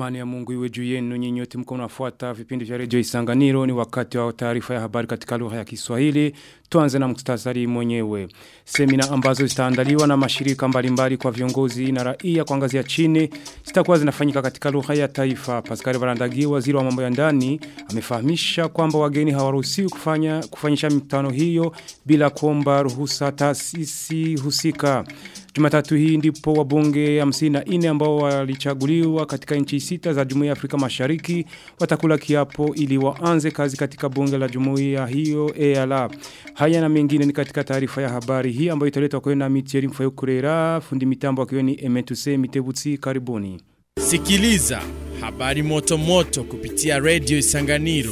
Amani ya Mungu iwe juu yenu nyinyi wote mko mnafuata vipindi vya Radio Isanganiro ni wakati wa taarifa ya habari katika lugha ya Kiswahili. Tuanze na muktasari mwenyewe. Semina ambazo zitaandaliwa na mashirika mbalimbali kwa viongozi na raia kwa ngazi ya chini zitakuwa zinafanyika katika lugha ya taifa. Pascal Barandagi waziri wa mambo ya ndani amefahamisha kwamba wageni hawaruhusiwi kufanya kufanyisha mikutano hiyo bila kuomba ruhusa taasisi husika. Jumatatu hii ndipo wabunge 54 ambao walichaguliwa katika nchi sita za Jumuiya ya Afrika Mashariki watakula kiapo ili waanze kazi katika bunge la Jumuiya hiyo EALA. Haya na mengine ni katika taarifa ya habari hii ambayo italetwa kwenu na Mitieri Mfayokurera, fundi mitambo akiwa ni Emetuse Mitebutsi karibuni. Sikiliza habari moto moto kupitia Radio Isanganiro.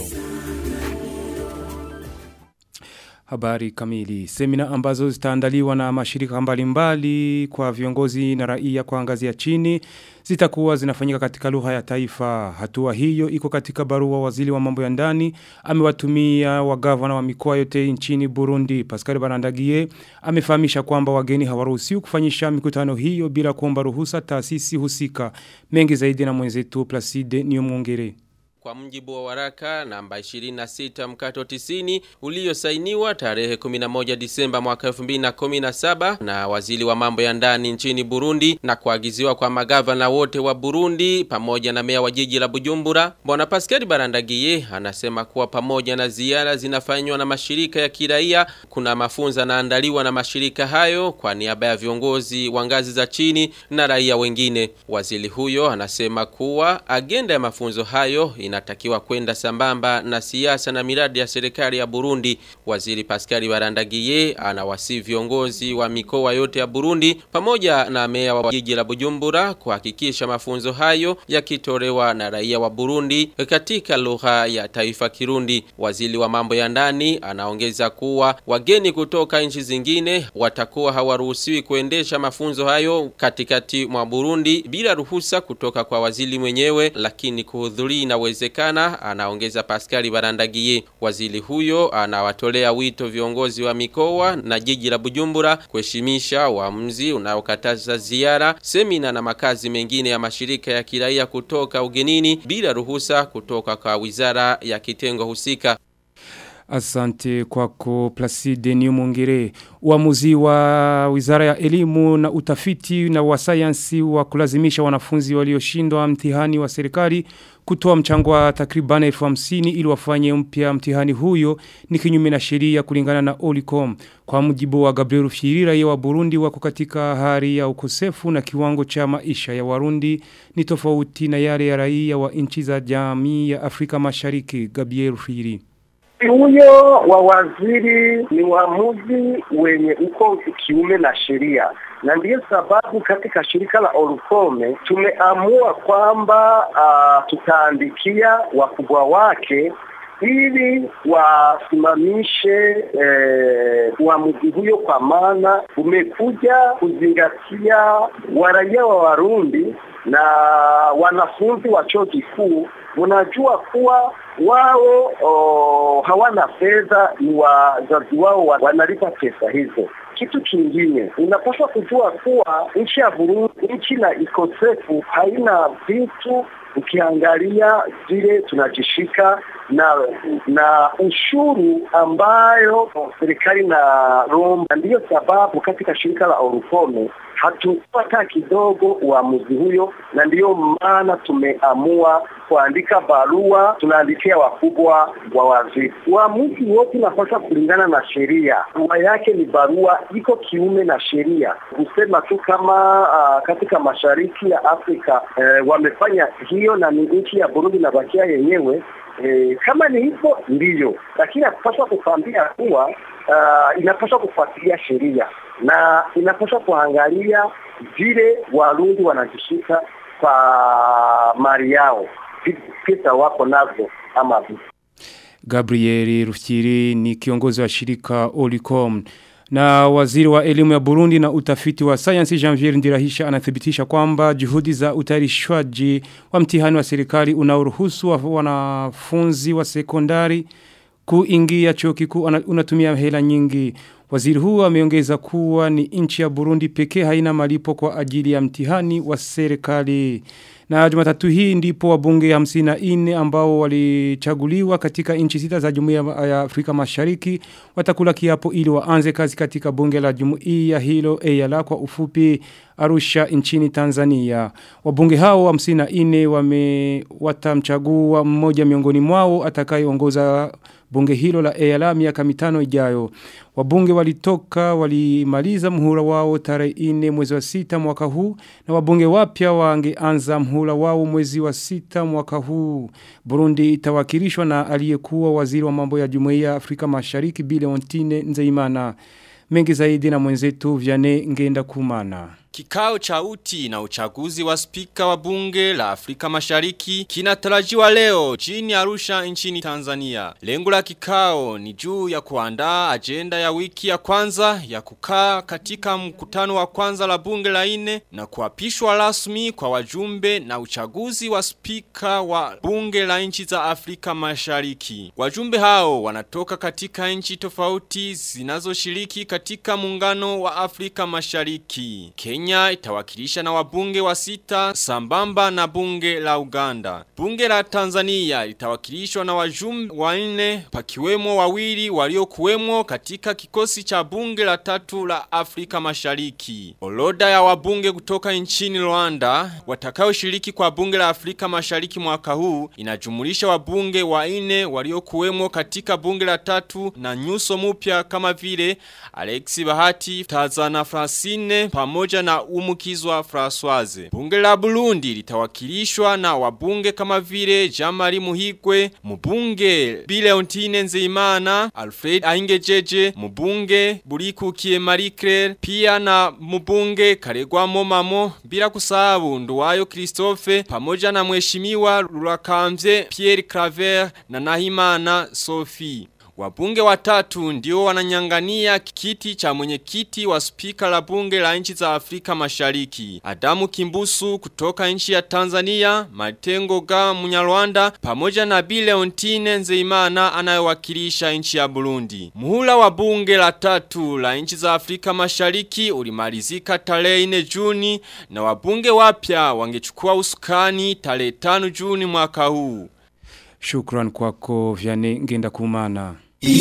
Habari kamili. Semina ambazo zitaandaliwa na mashirika mbalimbali kwa viongozi na raia kwa ngazi ya chini zitakuwa zinafanyika katika lugha ya taifa. Hatua hiyo iko katika barua waziri wa mambo ya ndani amewatumia wagavana wa mikoa yote nchini Burundi. Pascal Barandagie amefahamisha kwamba wageni hawaruhusiwi kufanyisha mikutano hiyo bila kuomba ruhusa taasisi husika. Mengi zaidi na mwenzetu Placide Niyomuongere. Kwa mjibu wa waraka namba 26 mkato 90 uliosainiwa tarehe 11 Disemba mwaka 2017 na waziri wa mambo ya ndani nchini Burundi na kuagiziwa kwa magavana wote wa Burundi pamoja na meya wa jiji la Bujumbura, Bwana Pascal Barandagiye anasema kuwa pamoja na ziara zinafanywa na mashirika ya kiraia, kuna mafunzo yanaandaliwa na mashirika hayo kwa niaba ya viongozi wa ngazi za chini na raia wengine. Waziri huyo anasema kuwa agenda ya mafunzo hayo inatakiwa kwenda sambamba na siasa na miradi ya serikali ya Burundi. Waziri Pascal Barandagiye anawasi viongozi wa mikoa yote ya Burundi pamoja na meya wa jiji la Bujumbura kuhakikisha mafunzo hayo yakitolewa na raia wa Burundi katika lugha ya taifa Kirundi. Waziri wa mambo ya ndani anaongeza kuwa wageni kutoka nchi zingine watakuwa hawaruhusiwi kuendesha mafunzo hayo katikati mwa Burundi bila ruhusa kutoka kwa waziri mwenyewe, lakini kuhudhuria inawezekana, anaongeza Pascal Barandagiye. Waziri huyo anawatolea wito viongozi wa mikoa na jiji la Bujumbura kuheshimisha uamuzi unaokataza ziara, semina na makazi mengine ya mashirika ya kiraia kutoka ugenini bila ruhusa kutoka kwa wizara ya kitengo husika. Asante kwako Placide Niumongere. Uamuzi wa Wizara ya Elimu na Utafiti na wa Sayansi wa kulazimisha wanafunzi walioshindwa mtihani wa serikali kutoa mchango wa takriban 1050 ili wafanye mpya mtihani huyo ni kinyume na sheria kulingana na Olicom. Kwa mujibu wa Gabriel Firi raia wa Burundi wako katika hali ya ukosefu na kiwango cha maisha ya Warundi ni tofauti na yale ya raia wa nchi za jamii ya Afrika Mashariki. Gabriel Firi huyo wa waziri ni uamuzi wenye uko kiume na sheria, na ndiyo sababu katika shirika la Orukome tumeamua kwamba uh, tutaandikia wakubwa wake ili wasimamishe uamuzi eh, huyo, kwa maana umekuja kuzingatia waraia wa Warundi na wanafunzi wa chuo kikuu. Mnajua kuwa wao oh, hawana fedha, ni wazazi wao wanalipa pesa hizo. Kitu kingine unapaswa kujua kuwa nchi ya Burundi, nchi na ikosefu haina vitu ukiangalia vile tunajishika na na ushuru ambayo serikali na Roma. Ndiyo sababu katika shirika la Orukome hatupata kidogo uamuzi huyo, na ndiyo maana tumeamua kuandika barua, tunaandikia wakubwa wa waziri. Uamuzi wote unapaswa kulingana na sheria. Barua yake ni barua iko kiume na sheria, kusema tu kama uh, katika mashariki ya Afrika eh, wamefanya hiyo na ni nchi ya Burundi na bakia yenyewe E, kama ni hivyo ndiyo, lakini hakupaswa kukwambia kuwa uh, inapaswa kufuatilia sheria na inapaswa kuangalia vile Warundi wanajishika kwa mali yao, pesa wako nazo ama vipi. Gabriel Rufyiri ni kiongozi wa shirika Olicom na waziri wa elimu ya Burundi na utafiti wa sayansi Janvier Ndirahisha anathibitisha kwamba juhudi za utayarishwaji wa mtihani wa serikali unaoruhusu wanafunzi wa sekondari kuingia chuo kikuu unatumia hela nyingi. Waziri huu ameongeza kuwa ni nchi ya Burundi pekee haina malipo kwa ajili ya mtihani wa serikali. Na Jumatatu hii ndipo wabunge 54 ambao walichaguliwa katika nchi sita za Jumuiya ya Afrika Mashariki watakula kiapo ili waanze kazi katika bunge la Jumuiya hilo EALA kwa ufupi Arusha nchini Tanzania. Wabunge hao 54 wame watamchagua mmoja miongoni mwao atakayeongoza bunge hilo la EALA miaka mitano ijayo. Wabunge walitoka walimaliza mhula wao tarehe 4 mwezi wa sita mwaka huu na wabunge wapya wangeanza mhula wao mwezi wa sita mwaka huu. Burundi itawakilishwa na aliyekuwa waziri wa mambo ya Jumuiya ya Afrika Mashariki Bile Ontine Nzeimana. Mengi zaidi na mwenzetu Vianney Ngenda Kumana. Kikao cha uti na uchaguzi wa spika wa bunge la Afrika Mashariki kinatarajiwa leo chini Arusha nchini Tanzania. Lengo la kikao ni juu ya kuandaa ajenda ya wiki ya kwanza ya kukaa katika mkutano wa kwanza la bunge la ine na kuapishwa rasmi kwa wajumbe na uchaguzi wa spika wa bunge la nchi za Afrika Mashariki. Wajumbe hao wanatoka katika nchi tofauti zinazoshiriki katika muungano wa Afrika Mashariki. Kenya Kenya itawakilisha na wabunge wa sita sambamba na bunge la Uganda. Bunge la Tanzania litawakilishwa na wajumbe wanne pakiwemo wawili waliokuwemo katika kikosi cha bunge la tatu la Afrika Mashariki. Oloda ya wabunge kutoka nchini Rwanda watakaoshiriki kwa bunge la Afrika Mashariki mwaka huu inajumulisha wabunge wanne waliokuwemo katika bunge la tatu na nyuso mpya kama vile Alexi Bahati, Tazana Francine pamoja na umukizwa Françoise. Bunge la Burundi litawakilishwa na wabunge kama vile Jamari Muhigwe, mbunge Bileontine Nzeimana, Alfred Aingejeje, mbunge Burikukiye Marie Claire, pia na mbunge Karegwa Momamo, bila kusahau Nduwayo Christophe pamoja na mheshimiwa Rurakamvye Pierre Claver na Nahimana Sophie. Wabunge watatu ndio wananyangania kiti cha mwenyekiti wa spika la bunge la nchi za Afrika Mashariki. Adamu Kimbusu kutoka nchi ya Tanzania, Matengo ga Munyarwanda pamoja na Bileontine Nzeimana anayewakilisha nchi ya Burundi. Muhula wa bunge la tatu la nchi za Afrika Mashariki ulimalizika tarehe 4 Juni na wabunge wapya wangechukua usukani tarehe 5 Juni mwaka huu. Shukran kwako Vianney Ngenda Kumana.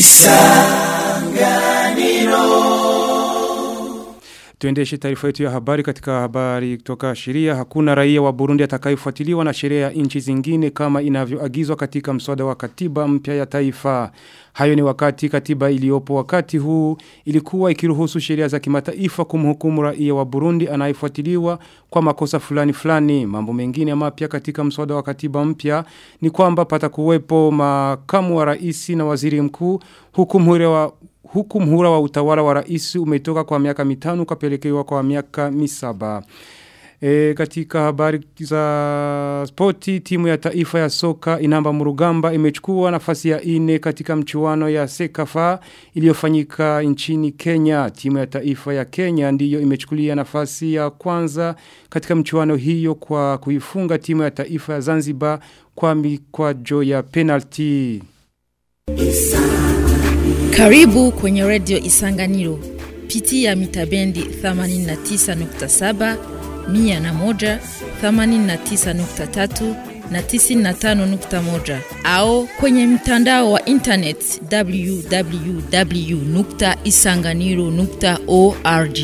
Tuendeshe taarifa yetu ya habari katika habari kutoka sheria. Hakuna raia wa Burundi atakayefuatiliwa na sheria ya nchi zingine kama inavyoagizwa katika mswada wa katiba mpya ya taifa. Hayo ni wakati katiba iliyopo wakati huu ilikuwa ikiruhusu sheria za kimataifa kumhukumu raia wa Burundi anayefuatiliwa kwa makosa fulani fulani. Mambo mengine mapya katika mswada wa katiba mpya ni kwamba patakuwepo makamu wa rais na waziri mkuu huku mhure wa huku mhura wa utawala wa rais umetoka kwa miaka mitano kapelekewa kwa miaka misaba. E, katika habari za spoti timu ya taifa ya soka inamba murugamba imechukua nafasi ya ine katika mchuano ya Sekafa iliyofanyika nchini Kenya. Timu ya taifa ya Kenya ndiyo imechukulia nafasi ya kwanza katika mchuano hiyo kwa kuifunga timu ya taifa ya Zanzibar kwa mikwajo ya penalty. Karibu kwenye redio Isanganiro. Pitia mitabendi 89.7, 101, 89.3 na 95.1 au kwenye mtandao wa internet www.isanganiro.org.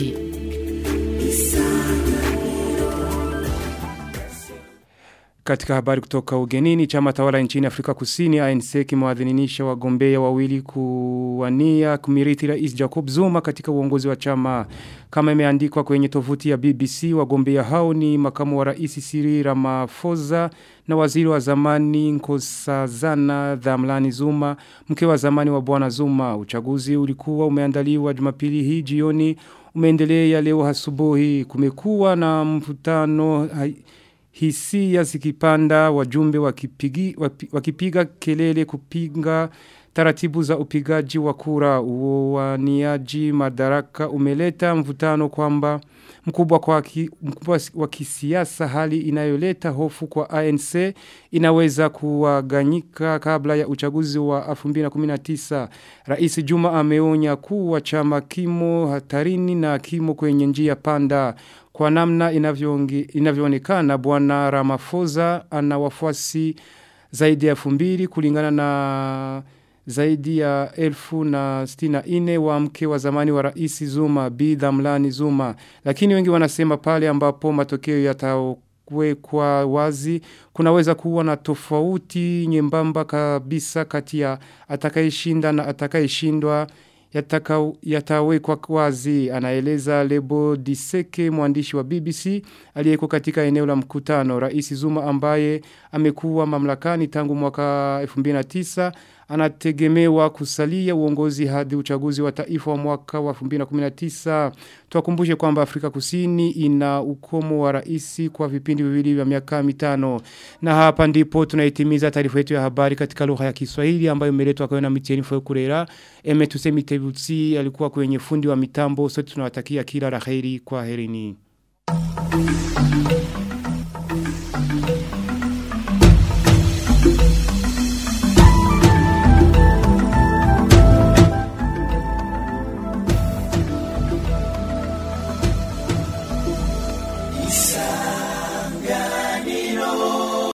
Katika habari kutoka ugenini, chama tawala nchini Afrika Kusini ANC kimewadhininisha wagombea wawili kuwania kumirithi rais Jacob Zuma katika uongozi wa chama. Kama imeandikwa kwenye tovuti ya BBC, wagombea hao ni makamu wa rais Cyril Ramaphosa na waziri wa zamani Nkosazana Dhamlani Zuma, mke wa zamani wa bwana Zuma. Uchaguzi ulikuwa umeandaliwa Jumapili hii jioni, umeendelea leo asubuhi. Kumekuwa na mvutano hisia zikipanda wajumbe wakipigi, wakipiga kelele kupinga taratibu za upigaji wa kura uwaniaji madaraka umeleta mvutano kwamba mkubwa kwa ki, mkubwa wa kisiasa hali inayoleta hofu kwa ANC inaweza kuwaganyika kabla ya uchaguzi wa 2019 Rais Juma ameonya kuwa chama kimo hatarini na kimo kwenye njia panda kwa namna inavyoonekana bwana Ramaphosa ana wafuasi zaidi ya 2000 kulingana na zaidi ya elfu na stina ine wa mke wa zamani wa raisi Zuma, Bi Dhamlani Zuma. Lakini wengi wanasema pale ambapo matokeo yatawekwa wazi, kunaweza kuwa na tofauti nyembamba kabisa kati ya atakayeshinda na atakayeshindwa yataka yatawekwa wazi anaeleza Lebo Diseke mwandishi wa BBC aliyeko katika eneo la mkutano Rais Zuma ambaye amekuwa mamlakani tangu mwaka 2009 anategemewa kusalia uongozi hadi uchaguzi wa taifa wa mwaka wa 2019 tuwakumbushe kwamba Afrika Kusini ina ukomo wa rais kwa vipindi viwili vya miaka mitano na hapa ndipo tunaitimiza taarifa yetu ya habari katika lugha ya Kiswahili ambayo imeletwa kwa na Mitieni Fokurera Emetuse Mitebutsi alikuwa kwenye fundi wa mitambo sote tunawatakia kila laheri kwa herini